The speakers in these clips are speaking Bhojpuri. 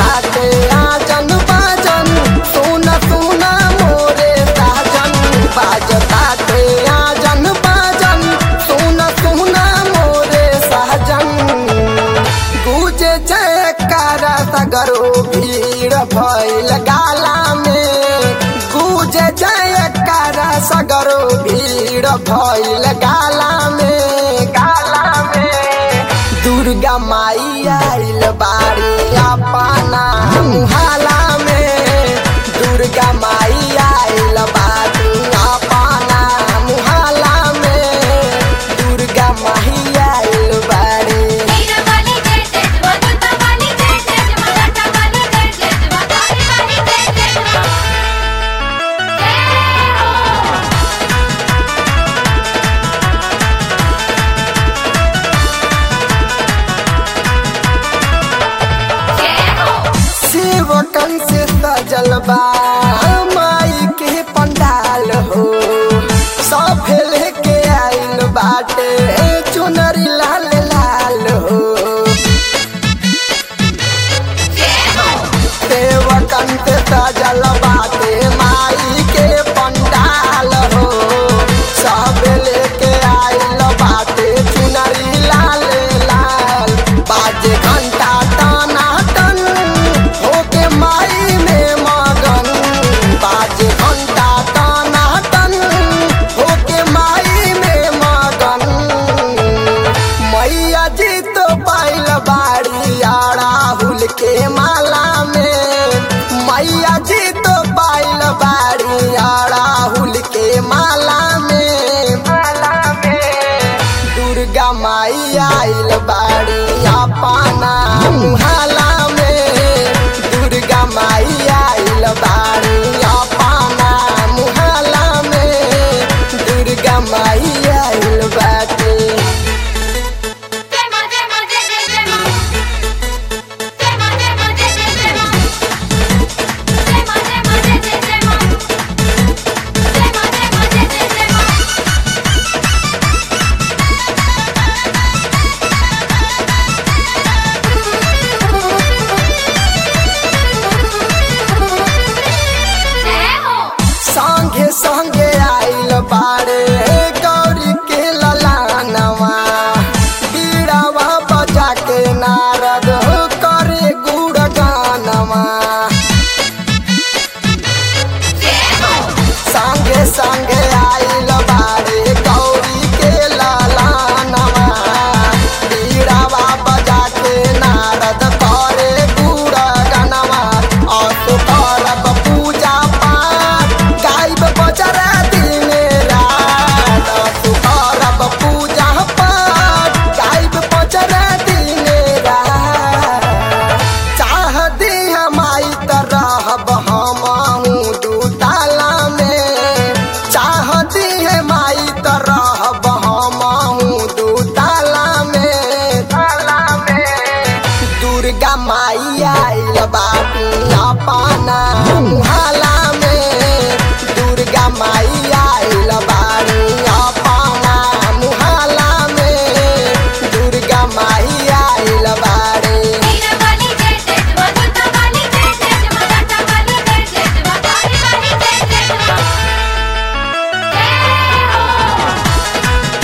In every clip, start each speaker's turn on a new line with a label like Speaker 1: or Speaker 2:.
Speaker 1: बाटे आजन बाजन सुन सुन मोरे साजन बाजताटे आजन बाजन सुन सुन मोरे साजन गुजे जयकारा सगरो भीड़ भइल गाला में गुजे जयकारा सगरो भीड़ भइल गाला में गाला में दुर्गा माई आइल बाड़ी अपना मुहाला में दुर्गा माई आइल बाड़ी अपना मुहाला में दुर्गा माई आइल बाड़ी
Speaker 2: वीर वाली जय जय जय दुर्गा वाली जय जय जय माता वाली जय जय जय माता वाली जय जय जय जय हो जय हो
Speaker 1: सेवकन से सजल बा माई के पंडाल हो सब लेके आइल बाटे चुनरी लाल लाल हो
Speaker 2: जय हो
Speaker 1: सेवकन से सजल बाटे माई के पंडाल हो सब लेके आइल बाटे चुनरी लाल लाल बाजे घंटा टाना टन होके माई में मगन बाजे घंटा टाना टन होके माई में मगन मैया जी तो पाइल बाड़ी अड़ाहुल के माला में मैया जी तो पाइल बाड़ी अड़ाहुल के माला में माला में दुर्गा माई आइल बाड़ी अपना मुहाला में दुर्गा माई आइल बाड़ी अपना मुहाला में दुर्गा माई आइल बाटे
Speaker 2: जय मां जय मां जय जय जय मां जय मां जय मां जय जय जय मां जय मां जय मां जय जय जय मां जय मां जय मां जय जय जय मां जय हो
Speaker 1: संगे संगे आइल बारे गौरी के ललानवा बीड़ावा बजा के नारद करे गुड़ गानवा
Speaker 2: जय हो
Speaker 1: संगे संगे आइल बारे गौरी के ललानवा बीड़ावा बजा के नारद करे गुड़ गानवा असु करब पूजा पाठ गाइब बजरा दिन रात असु करब पूजा पाठ गाइब बजरा दिन रात चाह दी हमारी तरह हमहू दूताला में चाह दी हमारी तरह हमहू दूताला में ताला में दुर्गा माई आइल बाटी अपना मुहाला में दुर्गा माई आइल बाड़ी अपना मुहाला में दुर्गा माई आइल बाड़ी
Speaker 2: वीर वाली जय जय जय दुर्गा वाली जय जय जय माता वाली जय जय जय माता वाली जय जय जय जय हो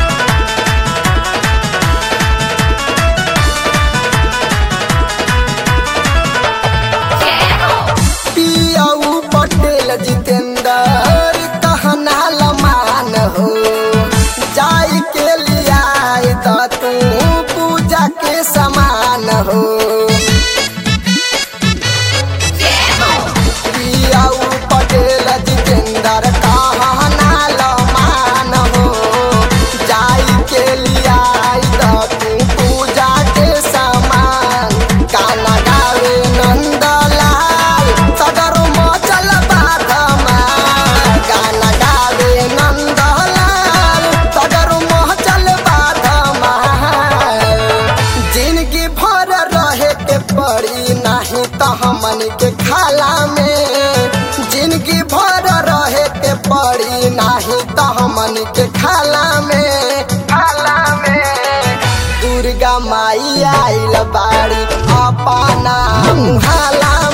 Speaker 2: जय हो
Speaker 1: पियाऊ पटेल जितेंद्र कहना लमान हो जाई के लिया तो तू पूजा के समान हो
Speaker 2: जय हो
Speaker 1: पियाऊ पटेल जितेंद्र कहना लमान हो जाई के लिया तो तू पूजा के समान गाना गावे नंदलाल सदर मचल बाधमा गाना गावे नंदलाल सदर मचल बाधमा जिंदगी भर रहे के पड़ी नहीं तो हमन के खाला में जिंदगी भर रहे के पड़ी नहीं तो हमन के खाला में खाला में दुर्गा माई आइल बाड़ी अपना मुहाला